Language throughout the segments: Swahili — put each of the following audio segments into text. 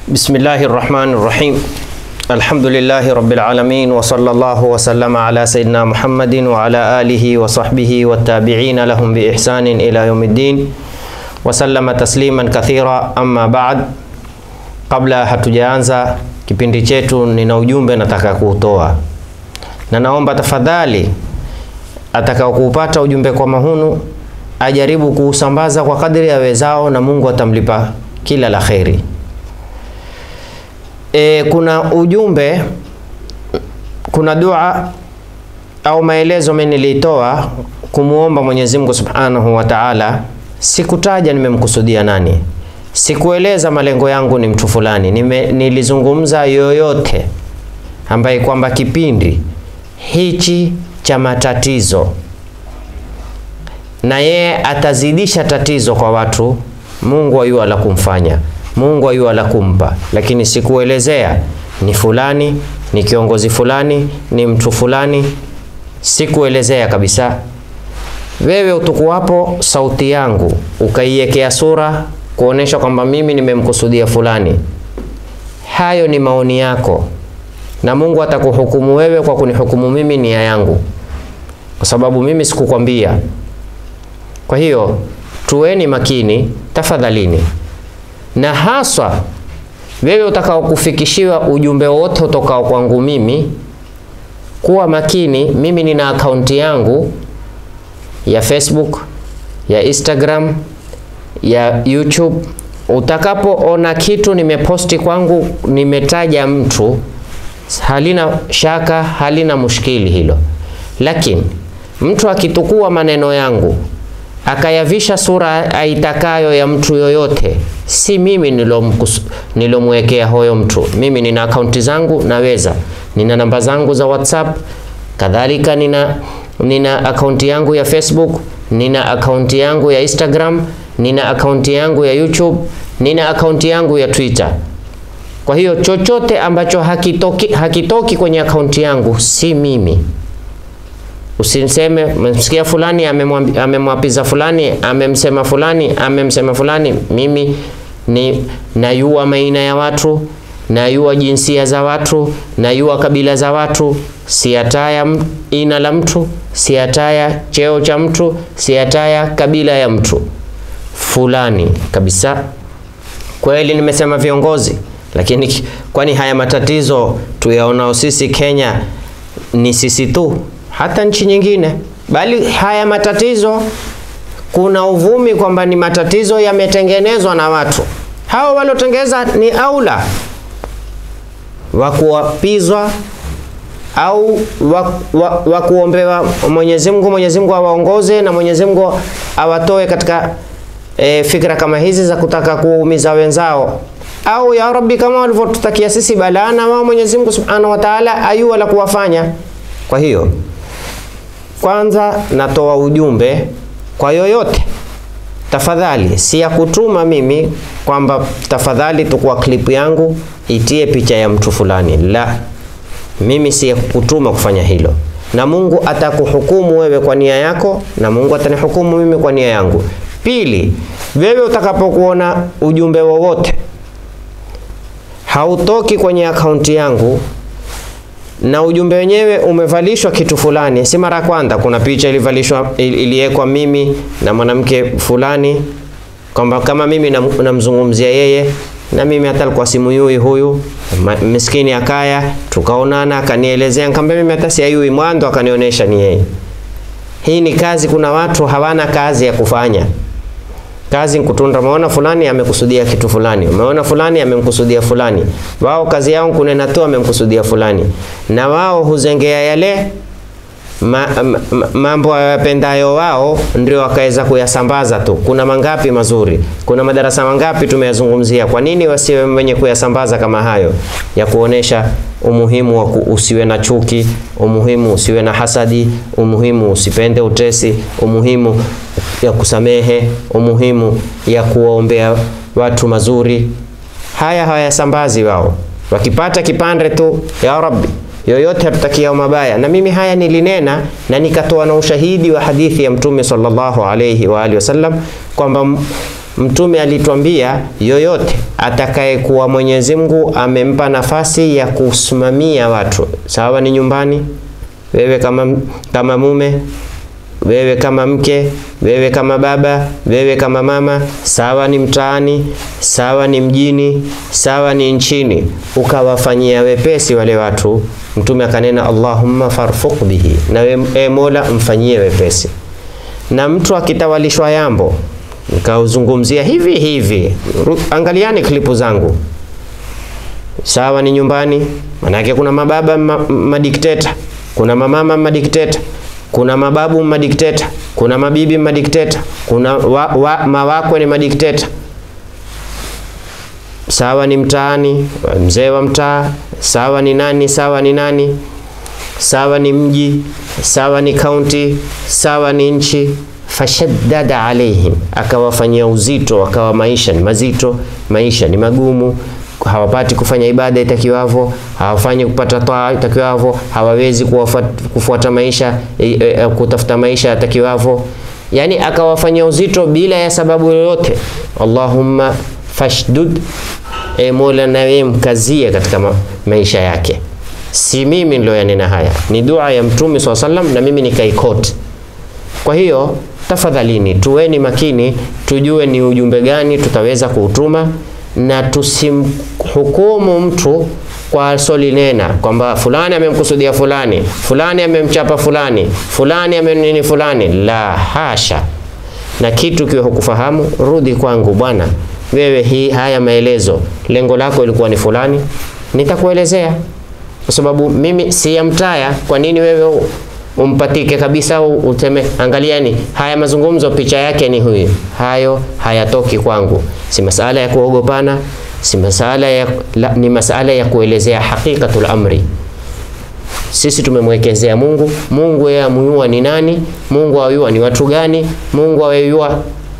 Bismillahi rahmani rahim alhamdulillahi rabbil alamin wa sallallahu wa sallama ala sayyidina Muhammadin wa ala alihi wa sahbihi wa tabi'ina lahum bi ihsanin ila yaumiddin wa sallama tasliman kathira amma ba'd. Kabla hatujaanza kipindi chetu, nina ujumbe nataka kuutoa, na naomba tafadhali atakao kuupata ujumbe kwa mahunu ajaribu kuusambaza kwa kadri ya wezao, na Mungu atamlipa kila la kheri. E, kuna ujumbe, kuna dua au maelezo mimi nilitoa kumuomba Mwenyezi Mungu Subhanahu wa Ta'ala. Sikutaja nimemkusudia nani, sikueleza malengo yangu ni mtu fulani. Nime, nilizungumza yoyote ambaye kwamba kipindi hichi cha matatizo na yeye atazidisha tatizo kwa watu, Mungu ayua la kumfanya Mungu ayua la kumpa, lakini sikuelezea ni fulani, ni kiongozi fulani, ni mtu fulani, sikuelezea kabisa. Wewe utukuwapo sauti yangu ukaiwekea sura kuonesha kwamba mimi nimemkusudia fulani, hayo ni maoni yako, na Mungu atakuhukumu wewe kwa kunihukumu mimi nia yangu, kwa sababu mimi sikukwambia. Kwa hiyo tuweni makini tafadhalini na haswa wewe utakao kufikishiwa ujumbe wote utokao kwangu mimi, kuwa makini. Mimi nina akaunti yangu ya Facebook, ya Instagram, ya YouTube. Utakapoona kitu nimeposti kwangu nimetaja mtu, halina shaka, halina mushkili hilo, lakini mtu akitukua maneno yangu akayavisha sura aitakayo ya mtu yoyote, si mimi nilomwekea hoyo mtu. Mimi nina akaunti zangu, naweza nina namba zangu za WhatsApp, kadhalika nina nina akaunti yangu ya Facebook, nina akaunti yangu ya Instagram, nina akaunti yangu ya YouTube, nina akaunti yangu ya Twitter. Kwa hiyo chochote ambacho hakitoki, hakitoki kwenye akaunti yangu si mimi. Usiseme msikia fulani amemwapiza fulani amemsema fulani amemsema fulani. Mimi ni nayua maina ya watu, nayua jinsia za watu, nayua kabila za watu, siataya ina la mtu, siataya cheo cha mtu, siataya kabila ya mtu fulani kabisa. Kweli nimesema viongozi, lakini kwani haya matatizo tuyaonao sisi Kenya ni sisi tu hata nchi nyingine, bali haya matatizo, kuna uvumi kwamba ni matatizo yametengenezwa na watu hao. Waliotengeneza ni aula wa kuwapizwa au wa, wa, wa kuombewa Mwenyezi Mungu, Mwenyezi Mungu awaongoze na Mwenyezi Mungu awatoe katika e, fikra kama hizi za kutaka kuumiza wenzao, au ya Rabbi, kama walivyotutakia sisi balaa, na wao Mwenyezi Mungu Subhanahu wa Ta'ala ayua la kuwafanya. Kwa hiyo kwanza natoa ujumbe kwa yoyote, tafadhali, si ya kutuma mimi kwamba tafadhali tukua klipu yangu itie picha ya mtu fulani, la, mimi si ya kutuma kufanya hilo, na Mungu atakuhukumu wewe kwa nia yako, na Mungu atanihukumu mimi kwa nia yangu. Pili, wewe utakapokuona ujumbe wowote hautoki kwenye akaunti yangu na ujumbe wenyewe umevalishwa kitu fulani, si mara ya kwanza. Kuna picha ilivalishwa iliwekwa mimi na mwanamke fulani, kwamba kama mimi namzungumzia yeye, na mimi hata alikuwa simuyui huyu miskini, akaya tukaonana, akanielezea, nikamwambia mimi hata siyui mwanzo, akanionyesha ni yeye. Hii ni kazi. Kuna watu hawana kazi ya kufanya kazi nkutunda. Umeona fulani amekusudia kitu fulani, umeona fulani amemkusudia fulani. Wao kazi yao kunena tu amemkusudia fulani, na wao huzengea yale ma, ma, ma, mambo yapendayo wao, ndio wakaweza kuyasambaza tu. Kuna mangapi mazuri, kuna madarasa mangapi tumeyazungumzia. Kwa nini wasiwe wenye kuyasambaza kama hayo ya kuonesha umuhimu wa usiwe na chuki, umuhimu usiwe na hasadi, umuhimu usipende utesi, umuhimu ya kusamehe, umuhimu ya kuwaombea watu mazuri. Haya hawayasambazi wao, wakipata kipande tu, ya Rabbi, yoyote hatutakia mabaya. Na mimi haya nilinena na nikatoa na ushahidi wa hadithi ya Mtume sallallahu alayhi wa alihi wasallam kwamba Mtume alitwambia yoyote atakayekuwa Mwenyezi Mungu amempa nafasi ya kusimamia watu, sawa ni nyumbani, wewe kama, kama mume, wewe kama mke, wewe kama baba, wewe kama mama, sawa ni mtaani, sawa ni mjini, sawa ni nchini, ukawafanyia wepesi wale watu. Mtume akanena Allahumma farfuq bihi, na we, e Mola mfanyie wepesi. Na mtu akitawalishwa yambo nikauzungumzia hivi hivi, angaliani klipu zangu, sawa ni nyumbani, manake kuna mababa ma, madikteta, kuna mamama madikteta, kuna mababu madikteta, kuna mabibi madikteta, kuna wa, wa, mawakwe ni madikteta, sawa ni mtaani, mzee wa mtaa, sawa ni nani, sawa ni nani, sawa ni mji, sawa ni kaunti, sawa ni nchi fashaddada alaihim, akawafanyia uzito, akawa maisha ni mazito, maisha ni magumu, hawapati kufanya ibada itakiwavyo, hawafanyi kupata taa itakiwavyo, hawawezi kufuata maisha e, e, kutafuta maisha yatakiwavyo, yani akawafanyia uzito bila ya sababu yoyote. Allahumma fashdud, e Mola, nawe mkazie katika ma maisha yake. Si mimi ndio yanena haya, ni dua ya Mtume swalla sallam, na mimi nikaikoti. Kwa hiyo tafadhalini tuweni makini, tujue ni ujumbe gani tutaweza kuutuma, na tusimhukumu mtu kwa solinena kwamba fulani amemkusudia fulani, fulani amemchapa fulani, fulani amenini fulani. La hasha! Na kitu kiwe hukufahamu, rudi kwangu bwana, wewe hii haya maelezo, lengo lako ilikuwa ni fulani, nitakuelezea kwa sababu mimi si ya mtaya. Kwa nini wewe umpatike kabisa uteme, angalieni haya mazungumzo, picha yake ni huyu. Hayo hayatoki kwangu, si masala ya kuogopana, si masala ya la, ni masala ya kuelezea hakikatul amri. Sisi tumemwekezea Mungu. Mungu yeye amuyua ni nani? Mungu ayua ni watu gani? Mungu ayua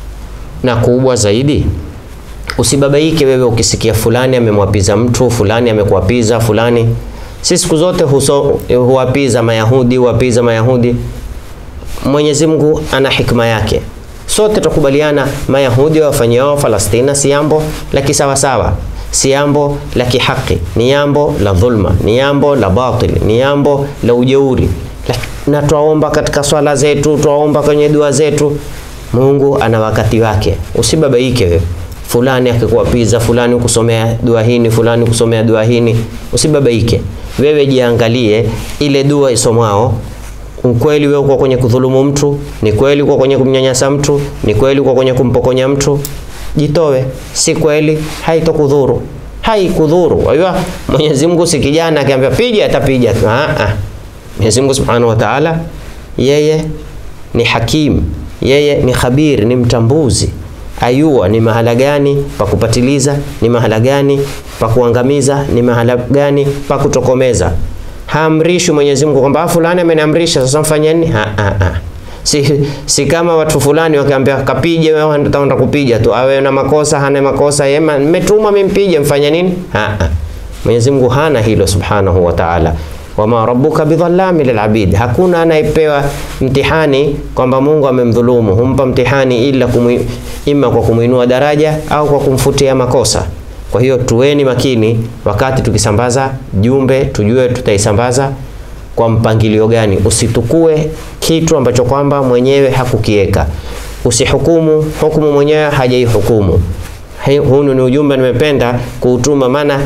na kubwa zaidi Usibabaike wewe ukisikia fulani amemwapiza mtu fulani, amekuapiza fulani. Si siku zote huso, huwapiza Mayahudi, huwapiza Mayahudi. Mwenyezi Mungu ana hikma yake. Sote tukubaliana Mayahudi wafanyiao Falastina si jambo la kisawasawa, si jambo la kihaki, ni jambo la dhulma, ni jambo la batil, ni jambo la ujeuri. Na twaomba katika swala zetu, twaomba kwenye dua zetu. Mungu ana wakati wake, usibabaike wewe fulani akikuapiza fulani kusomea dua hini fulani kusomea dua hini, usibabaike wewe, jiangalie ile dua isomwao. Ukweli wewe uko kwenye kudhulumu mtu? Ni kweli uko kwenye kumnyanyasa mtu? Ni kweli uko kwenye kumpokonya mtu? Jitowe. Si kweli, haitokudhuru, haikudhuru. Wajua Mwenyezi Mungu si kijana akiambia piga atapiga. Ah ah, Mwenyezi Mungu Subhanahu wa Ta'ala, yeye ni hakim, yeye ni khabir, ni mtambuzi ayua ni mahala gani pa kupatiliza, ni mahala gani pa kuangamiza, ni mahala gani pa kutokomeza. Haamrishi Mwenyezi Mungu kwamba fulani ameniamrisha sasa mfanyeni. Ha, ha, ha. Si, si kama watu fulani wakaambia kapige, wewe unataka kupiga tu, awe na makosa hana makosa, yema nimetumwa mimi mpige, mfanya nini? Ha, ha. Mwenyezi Mungu hana hilo subhanahu wa ta'ala wama rabbuka bidhallami lilabid, hakuna anayepewa mtihani kwamba Mungu amemdhulumu. Humpa mtihani ila kumu, ima kwa kumuinua daraja au kwa kumfutia makosa. Kwa hiyo tuweni makini wakati tukisambaza jumbe, tujue tutaisambaza kwa mpangilio gani. Usitukue kitu ambacho kwamba mwenyewe hakukieka. Usihukumu hukumu mwenyewe hajaihukumu. Huu ni ujumbe nimependa kuutuma, maana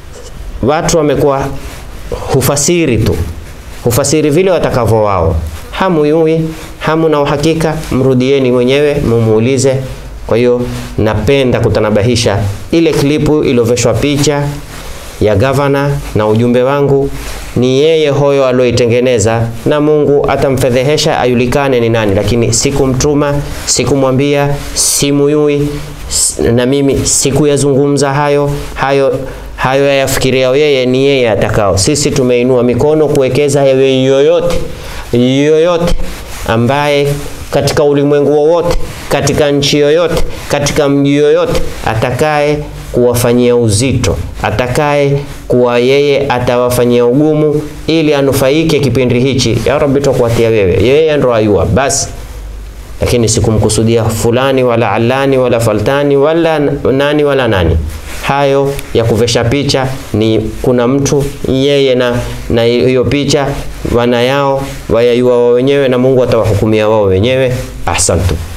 watu wamekuwa hufasiri tu, hufasiri vile watakavyo wao, hamuyui hamu na uhakika. Mrudieni mwenyewe mumuulize. Kwa hiyo napenda kutanabahisha ile klipu iliyoveshwa picha ya gavana na ujumbe wangu ni yeye hoyo alioitengeneza, na Mungu atamfedhehesha ayulikane ni nani, lakini sikumtuma, sikumwambia, simuyui na mimi sikuyazungumza hayo hayo hayo yayafikiria yeye, ni yeye atakao. Sisi tumeinua mikono kuwekeza yewe yoyote yoyote ambaye katika ulimwengu wowote, katika nchi yoyote, katika mji yoyote, atakaye kuwafanyia uzito, atakaye kuwa yeye atawafanyia ugumu ili anufaike kipindi hichi, ya Rabbi, twakuatia wewe, yeye ndo ayua basi lakini sikumkusudia fulani wala alani wala faltani wala nani wala nani. Hayo ya kuvesha picha ni kuna mtu yeye na na hiyo picha wana yao wayayua wao wenyewe, na Mungu atawahukumia wao wenyewe. Ahsantu.